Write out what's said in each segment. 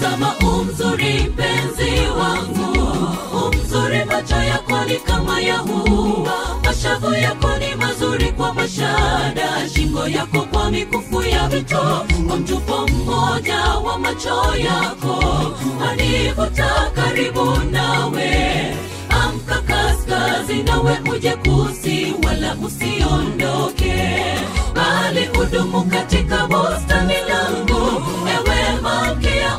tazama umzuri mpenzi wangu umzuri macho yako ni kama ya hua mashavu yako ni mazuri kwa mashada shingo yako kwa mikufu ya vito kwa mtupo mmoja wa macho yako anivuta karibu nawe amka kaskazi nawe uje kusi wala usiondoke bali udumu katika bustani langu ewe malkia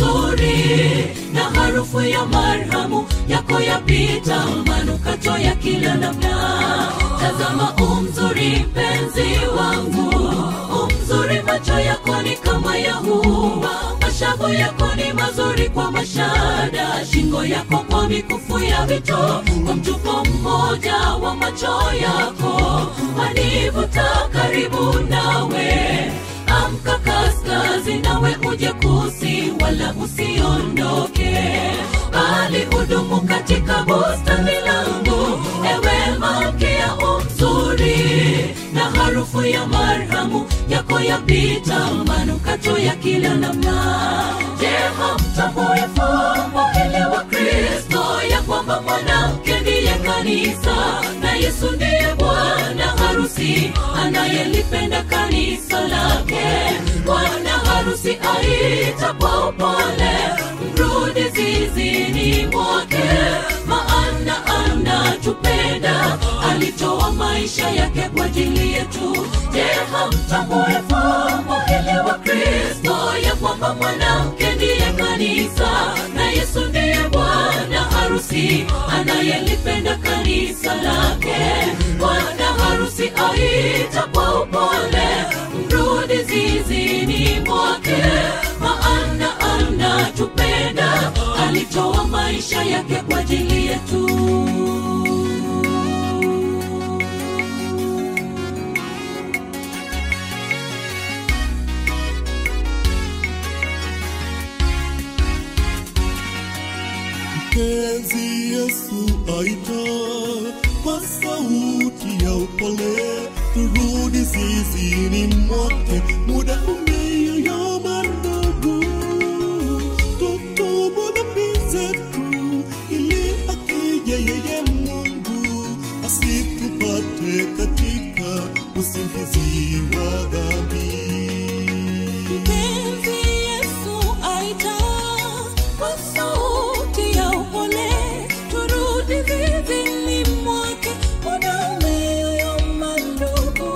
umzuri na harufu ya marhamu yako yapita manukato ya kila namna tazama umzuri mpenzi wangu umzuri macho yako ni kama ya hua mashavu yako ni mazuri kwa mashada shingo yako kwa mikufu ya vito kwa mtupo mmoja wa macho yako anivuta karibu nawe amka kaskazi nawe uje kusi wala usiondoke bali udumu katika bustani langu ewe malkia umzuri na harufu ya marhamu yako yapita manukato ya kila namna je hamtambue fumbo hili wa kristo ya kwamba mwanamke ndiye kanisa na yesu ndiye bwana harusi anayelipenda kanisa lake bwana harusi aita kwa upole mrudi zizini mwake maana anatupenda alitoa maisha yake kwa ajili yetu je hamtambue fumbo hili wa kristo ya kwamba mwanamke ndiye kanisa na yesu ndiye bwana harusi anayelipenda kanisa lake bwana harusi aita kwa upole mrudi zizini mwake maana anatupenda alitoa maisha yake kwa ajili yetu mpenzi Yesu aita kwa sauti ya upole, turudi zizini mwake, muda umeyoyoma ndugu, tutubu dhambi zetu, ili akija yeye Mungu asitupate katika usingizi wa dhambi. Mpenzi Yesu aita kwa sauti ya upole, turudi zizini mwake, muda umeyoyoma ndugu.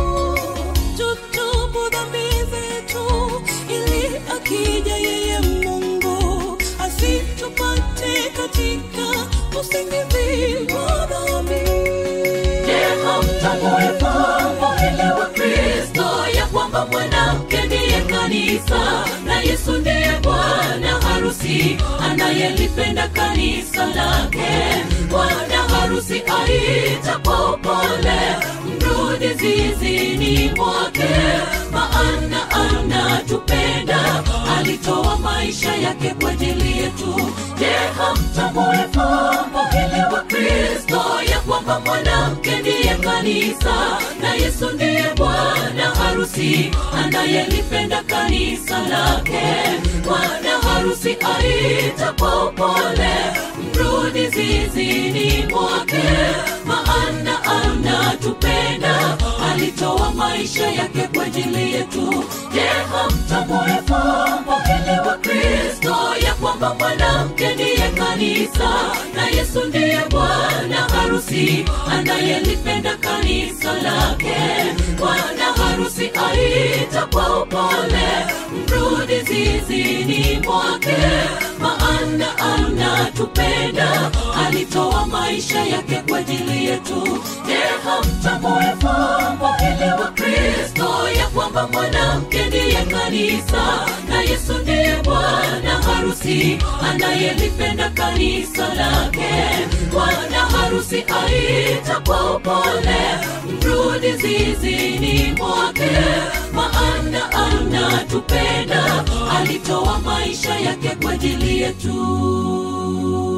Tutubu dhambi zetu, ili akija yeye Mungu asitupate katika usingizi wa dhambi. Je, hamtambue fumbo hili wa Kristo ya kwamba mwanamke ndiye kanisa na Yesu ndiye bwana harusi anayelipenda kanisa lake. Bwana harusi aita kwa upole, mrudi zizini mwake, maana anatupenda, alitoa maisha yake kwa ajili yetu. Je, hamtambue fumbo hili wa Kristo ya kwamba mwanamke ndiye kanisa na Yesu ndiye bwana harusi anayelipenda kanisa lake. Bwana harusi aita kwa upole, mrudi zizini mwake, maana anatupenda, alitoa maisha yake kwa ajili yetu. Je, hamtambue fumbo hili wa Kristo ya kwamba mwanamke ndiye kanisa na Yesu ndiye bwana harusi anayelipenda kanisa lake. Bwana harusi aita kwa upole, mrudi zizini mwake, maana anatupenda, alitoa maisha yake kwa ajili yetu. Je, hamtambue fumbo hili wa Kristo ya kwamba mwanamke ndiye kanisa na Yesu ndiye bwana harusi anayelipenda kanisa lake. Bwana harusi aita kwa upole, mrudi zizini mwake, maana anatupenda, alitoa maisha yake kwa ajili yetu.